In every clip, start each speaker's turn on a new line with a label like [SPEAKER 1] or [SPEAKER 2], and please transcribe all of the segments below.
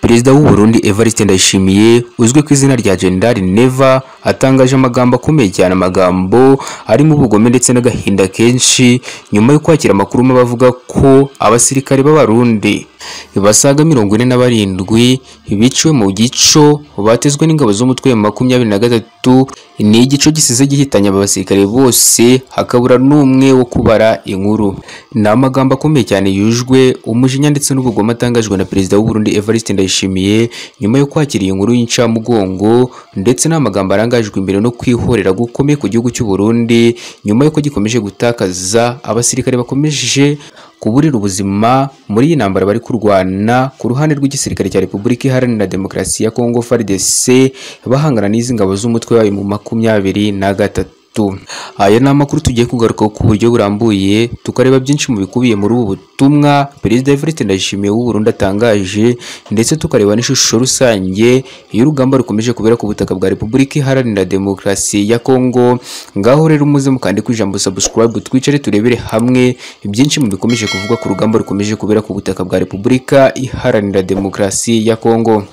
[SPEAKER 1] perezida w'u Burundi Evariste Ndayishimiye uzwi ku izina rya General Neva atangaje amagambo akomeye cyane amagambo arimo ubugome ndetse n'agahinda kenshi nyuma yo kwakira amakuru mabi avuga ko abasirikare b'abarundi basaga mirongo ine na barindwi biciwe mu gico batezwe n'ingabo z'umutwe wa makumyabiri na gatatu ni igico gisize gihitanya aba basirikare bose hakabura n'umwe wo kubara inkuru ni amagambo akomeye cyane yujwe umujinya ndetse n'ubugome atangajwe na perezida w'u Burundi Evariste Ndayishimiye nyuma yo kwakira iyi nkuru y'incamugongo ndetse n'amagambo arangajwe imbere no kwihorera gukomeye ku gihugu cy'u Burundi nyuma y'uko gikomeje gutakaza abasirikare bakomeje kuburira ubuzima muri iyi ntambara bari kurwana ku ruhande rw'igisirikare cya Repubulika Iharanira Demokarasi ya Kongo FARDC bahangana n'izi ngabo z'umutwe wayo mu makumyabiri na gatatu aya ni amakuru tugiye kugarukaho ku buryo burambuye tukareba byinshi mu bikubiye muri ubu butumwa perezida Evariste Ndayishimiye w'u Burundi atangaje ndetse tukareba n'ishusho rusange y'urugamba rukomeje kubera ku butaka bwa Repubulika Iharanira Demokarasi ya Kongo ngaho rero umuze mukandika ijambo subscribe twicare turebere hamwe byinshi mu bikomeje kuvugwa ku rugamba rukomeje kubera ku butaka bwa Repubulika Iharanira Demokarasi ya Kongo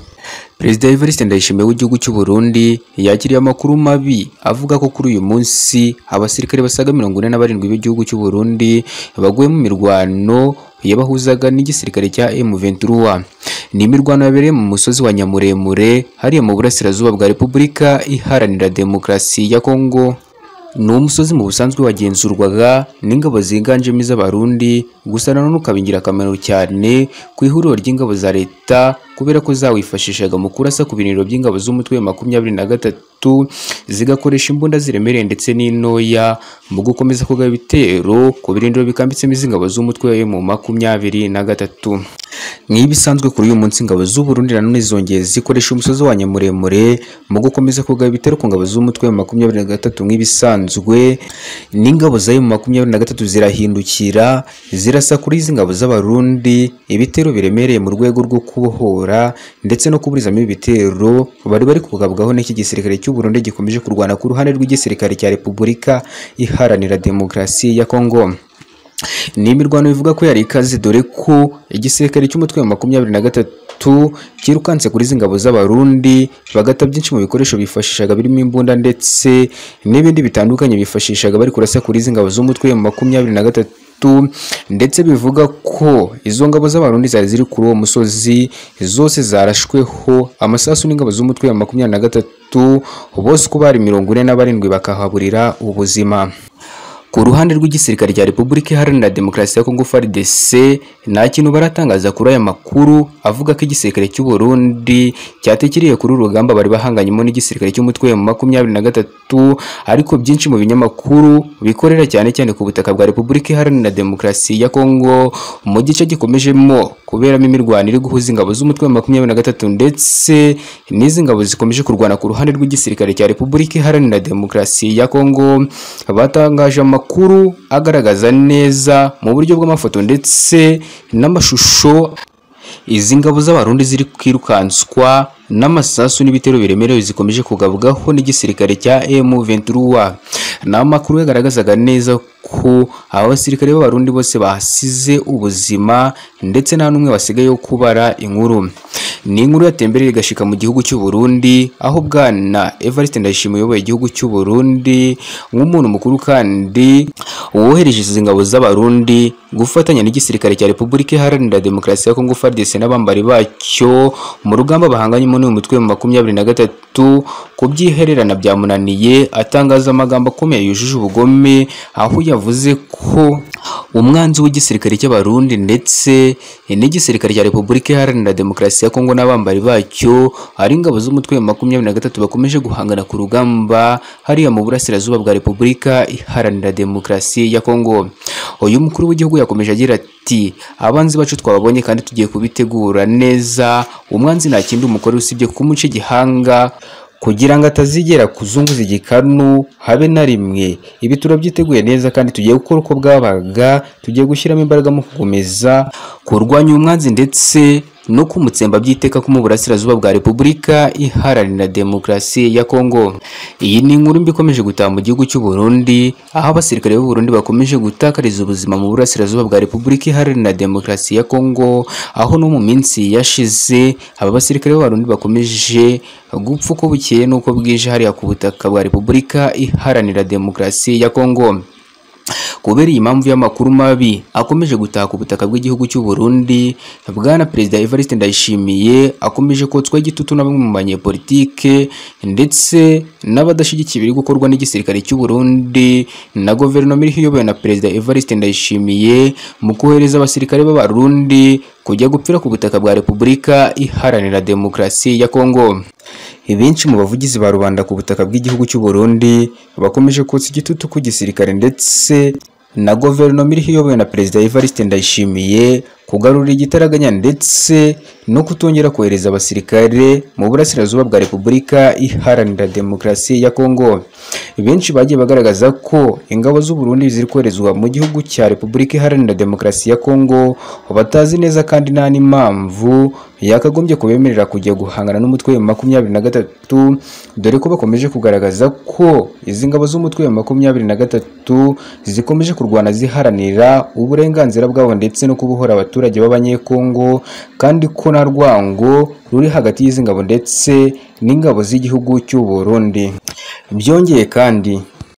[SPEAKER 1] Perezida Evariste Ndayishimiye w'igihugu cy'u Burundi yakiriye amakuru mabi avuga ko kuri uyu munsi abasirikare basaga mirongo ine na barindwi b'igihugu cy'u Burundi baguye mu mirwano yabahuzaga n'igisirikare cya M23 ni imirwano yabereye mu musozi wa Nyamuremure hariya mu burasirazuba bwa Repubulika Iharanira Demokarasi ya Kongo ni umusozi mu busanzwe wagenzurwaga n'ingabo ziganjemo iz'abarundi gusa nanone ukaba ingirakamaro cyane ku ihuriro ry'ingabo za leta kubera ko zawifashishaga mu kurasa ku biniro by'ingabo z'umutwe wa makumyabiri na gatatu zigakoresha imbunda ziremereye ndetse n'intoya mu gukomeza kugaba ibitero ku birindiro bikambitsemo izi ngabo z'umutwe mu makumyabiri na gatatu nk'ibisanzwe kuri uyu munsi ingabo z'u Burundi nanone zongeye zikoresha umusozi wa Nyamuremure mu gukomeza kugaba ibitero ku ngabo z'umutwe wa makumyabiri na gatatu nk'ibisanzwe n'ingabo za mu makumyabiri na gatatu zirahindukira zirasa kuri izi ngabo z'abarundi ibitero biremereye mu rwego rwo kubohora ndetse no kuburizamo ibitero bari bari kugabwaho n'iki gisirikare cy'u Burundi gikomeje kurwana ku ruhande rw'igisirikare cya Repubulika Iharanira Demokarasi ya Kongo ni imirwano bivuga ko yari ikaze dore ko igisirikare cy'umutwe wa makumyabiri na gatatu cyirukanse kuri izi ngabo z'abarundi bagata byinshi mu bikoresho bifashishaga birimo imbunda ndetse n'ibindi bitandukanye bifashishaga bari kurasa kuri izi ngabo z'umutwe wa makumyabiri na gatatu ndetse bivuga ko izo ngabo z'abarundi zari ziri kuri uwo musozi zose zarashweho amasasu n'ingabo z'umutwe wa makumyabiri na gatatu bose uko bari mirongo ine na barindwi bakahaburira ubuzima ku ruhande rw'igisirikare cya Repubulika Iharanira Demokarasi ya Kongo FARDC nta kintu baratangaza kuri aya makuru avuga ko igisirikare cy'u Burundi cyatekeriye kuri uru rugamba bari bahanganyemo n'igisirikare cy'umutwe wa makumyabiri na gatatu ariko byinshi mu binyamakuru bikorera cyane cyane ku butaka bwa Repubulika Iharanira Demokarasi ya Kongo mu gice gikomejemo kuberamo imirwano iri guhuza ingabo z'umutwe wa makumyabiri na gatatu ndetse n'izi ngabo zikomeje kurwana ku ruhande rw'igisirikare cya Repubulika Iharanira Demokarasi ya Kongo batangaje amakuru amakuru agaragaza neza mu buryo bw'amafoto ndetse n'amashusho izi ngabo z'abarundi ziri kwirukanswa n'amasasu n'ibitero biremerewe zikomeje kugabwaho n'igisirikare cya M23 ni amakuru yagaragazaga neza ko aba basirikare b'abarundi bose bahasize ubuzima ndetse nta n'umwe wasigaye wo kubara inkuru ni inkuru yatembereye igashika mu gihugu cy'u Burundi aho bwana Evariste Ndayishimiye uyoboye igihugu cy'u Burundi nk'umuntu mukuru kandi wohereje izi ngabo z'abarundi gufatanya n'igisirikare cya Repubulika Iharanira Demokarasi ya Kongo FARDC n'abambari bacyo mu rugamba bahanganyemo n'uyu mutwe mu makumyabiri na gatatu kubyihererana byamunaniye atangaza amagambo akomeye yujuje ubugome aho yavuze ko umwanzi w'igisirikare cy'abarundi ndetse n'igisirikare cya Repubulika Iharanira Demokarasi ya Kongo n'abambari bacyo ari ingabo z'umutwe wa makumyabiri na gatatu bakomeje guhangana ku rugamba hariya mu burasirazuba bwa Repubulika Iharanira Demokarasi ya Kongo uyu mukuru w'igihugu yakomeje agira ati abanzi bacu twababonye kandi tugiye kubitegura neza umwanzi nta kindi umukore usibye kumuca igihanga kugira ngo atazigera kuzunguza igikanu habe na rimwe ibi turabyiteguye neza kandi tugiye gukora uko bwabaga tugiye gushyiramo imbaraga mu gukomeza kurwanya umwanzi ndetse no kumutsemba by'iteka ko mu burasirazuba bwa Repubulika iharanira demokarasi ya Kongo iyi ni inkuru mbi ikomeje gutaha mu gihugu cy'u Burundi aho abasirikare b'u Burundi bakomeje gutakariza ubuzima mu burasirazuba bwa Repubulika iharanira demokarasi ya Kongo aho no mu minsi yashize aba basirikare b'Abarundi bakomeje gupfa uko bukeye n'uko bwije hariya ku butaka bwa Repubulika iharanira demokarasi ya Kongo kubera iyi mpamvu y'amakuru mabi akomeje gutaka ubutaka bw'igihugu cy'u Burundi bwana perezida Evariste Ndayishimiye akomeje kotswa igitutu na bamwe mu banyepolitike ndetse n'abadashyigikiye ibiri gukorwa n'igisirikare cy'u Burundi na guverinoma iriho iyobowe na perezida Evariste Ndayishimiye mu kohereza abasirikare b'Abarundi kujya gupfira ku butaka bwa Repubulika iharanira demokarasi ya Kongo benshi mu bavugizi ba rubanda ku butaka bw'igihugu cy'u Burundi bakomeje kotsa igitutu ku gisirikare ndetse na guverinoma iriho iyobowe na perezida Evariste Ndayishimiye kugarura igitaraganya ndetse no kutongera kohereza abasirikare mu burasirazuba bwa Repubulika iharanira demokarasi ya Kongo benshi bagiye bagaragaza ko ingabo z'u Burundi ziri koherezwa mu gihugu cya Repubulika iharanira demokarasi ya Kongo batazi neza kandi nta n'impamvu yakagombye kubemerera kujya guhangana n'umutwe wa makumyabiri na gatatu dore ko bakomeje kugaragaza ko izi ngabo z'umutwe wa makumyabiri na gatatu zikomeje kurwana ziharanira uburenganzira bwabo ndetse no kubuhora abaturage b'abanyekongo kandi ko nta rwango ruri hagati y'izi ngabo ndetse n'ingabo z'igihugu cy'u Burundi byongeye kandi